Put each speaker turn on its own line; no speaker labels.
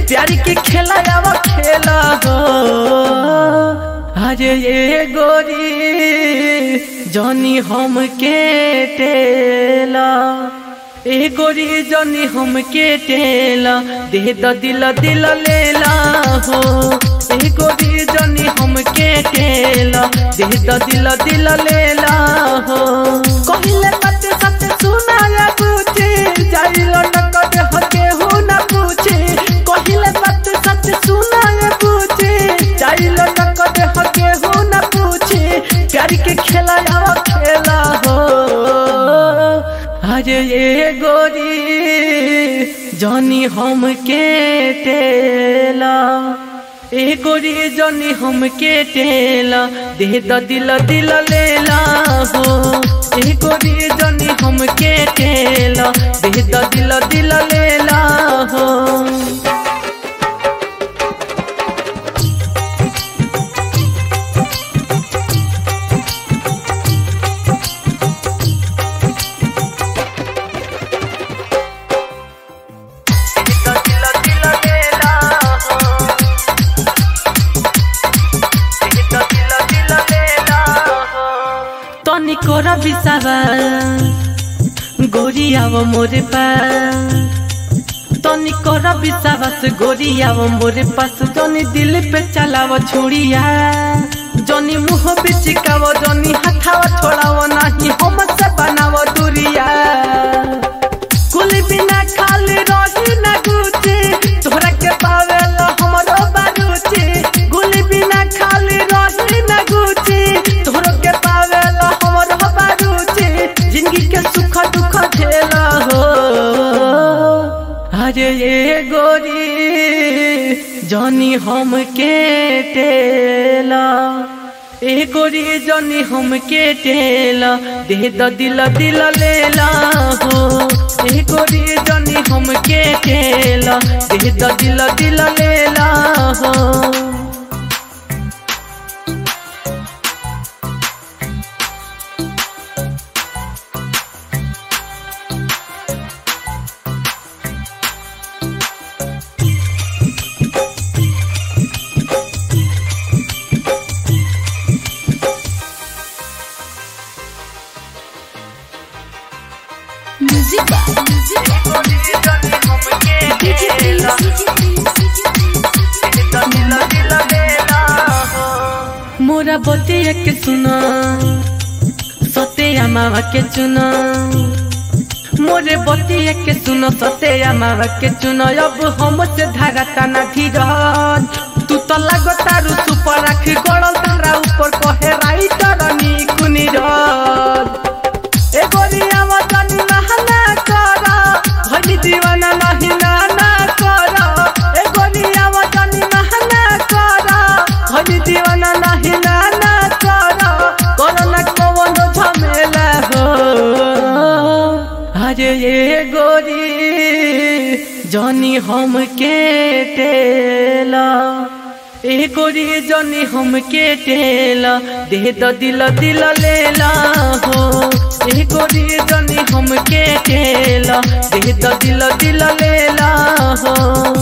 प्यार के खेला आवा खेला हो अरे ये गोरी जनी हम के टेला ए गोरी जनी हम के टेला दे द दिल दिल लेला हो ए गोरी जनी हम के टेला दे द दिल दिल लेला हो कहिले सत्य सत्य सुना रे पूछे जाइलो न कदे हके हो न पूछे कहिले सत्य सत्य सुना रे पूछे जाइलो न कदे हके हो न पूछे प्यार के खेला आवा खेला हो अरे ये गोरी जनी हम के टेला ए गोरी जनी हम के टेला दे द दिल दिल लेला हो ए गोरी जनी हम के टेला दे द दिल दिल लेला हो तनी कोरा बिसावा गोरी आव मोरे पास तनी कोरा बिसावास गोरी आव मोरे पास जनी दिल पे चलाव छुड़िया जनी मुंह पे चिकाव जनी हाथावा छोड़ाव नाही हम से बनाव दूरिया कुल बिना खाली रही ना गुचे तोहरा के पावेला हमरो बारुचे गुल बिना खाली रही ना गुचे तोहरा के पावेला हमरो बारुचे जिंदगी के सुख दुख झेला हो अरे ये गोरी जनी हम के टेला ए गोरी जनी हम के टेला दे द दिल दिल लेला हो ए गोरी जनी हम के टेला दे द दिल दिल लेला हो
म्यूजिक डीजे
मोरा बतिया के सुना सत्या मावा के चुना मोरे बतिया के सुनो सत्या मावा के चुना अब हम से धारा तना धीरज तू तो लगो तारू सुपर रख गड़ल तारा ऊपर कहे राइटर नी कुनी रज ए गोरिया वतनी नहना कर भनी दीवाना नहीं नाना कर ए गोरिया वतनी नहना कर भनी दीवाना नहीं नाना कर कोरोना कौन झमेला हो अरे ये गोरी जनी हम के टेला ए गोरी जनी हम के टेला दे द दिल दिल लेला हो ए गोरी जनी हम के टेला दे द दिल दिल लेला हो